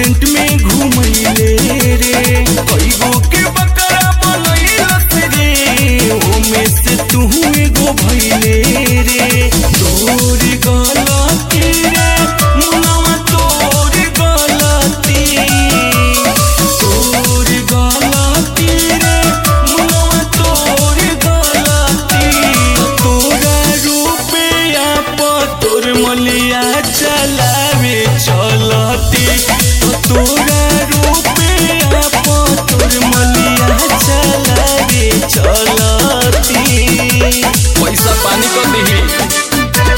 restaurant में घुमैले रे कईगो के बकरा बनैलस रे ओमे से तू एगो भैले रे तोर गलती रे मुनवा तोर गलती तोर गलती रे मुनवा तोर गलती तोरा रुपया पर तोर मलिया चलावे चलती तोरा रुपया पर तोर मलिया चलावे चलती पैसा पानी कर दिही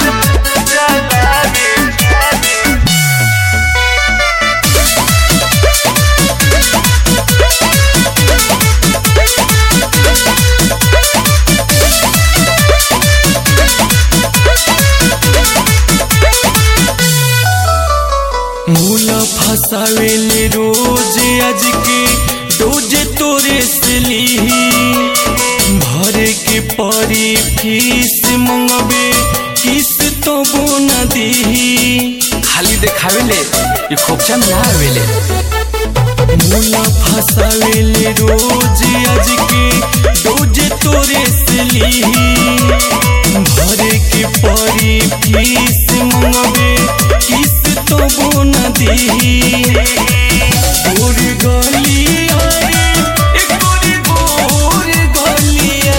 मूला फसावेले रोज आज के डोज तोरे से लीही भरे के परी फीस मंगबे किस तो बोना दीही खाली देखावेले ये खोपचा में ना आवेले मूला फसावेले रोज आज के डोज तोरे से लीही भरे के परी फीस मंगबे किस तो बोना दीही गोर गलिया रे एक गोरी गोर गलिया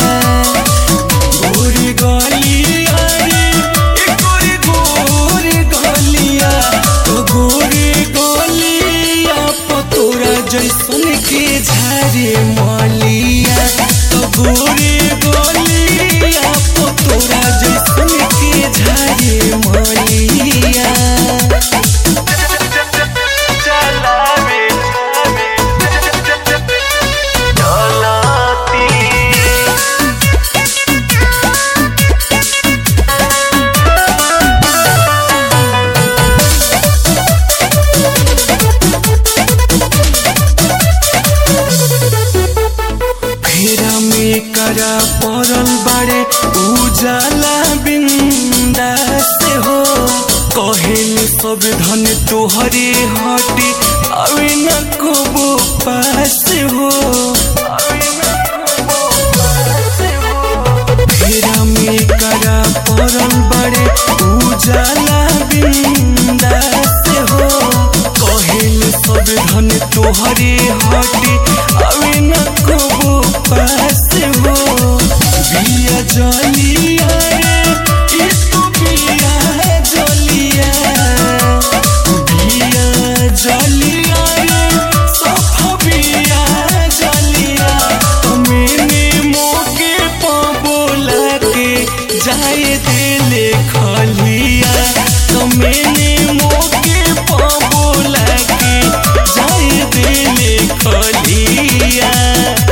गोर गलिया रे एक गोरी गोर गलिया तो गोर गलिया पतोरा जैसन के झारे मलिया तो गोर गलिया पतोरा जैसन के झारे मलिया फेरा में करा पड़ल बाड़े उजाला बिंदा से हो कहेल सब धन तोहरे हटे अवे न कबो पास हो फेरा में करा पड़ल बाड़े उजाला बिंदा से हो कहेल सब धन तोहरे हटे अवे न कबो पास हो बिया जलिया रे ई तो बिया जलिया बिया जलिया रे सब बिया जलिया तमेने मोके पबोला के जाए दिले खलिया तमेने मोके पबोला के जाए दिले खलिया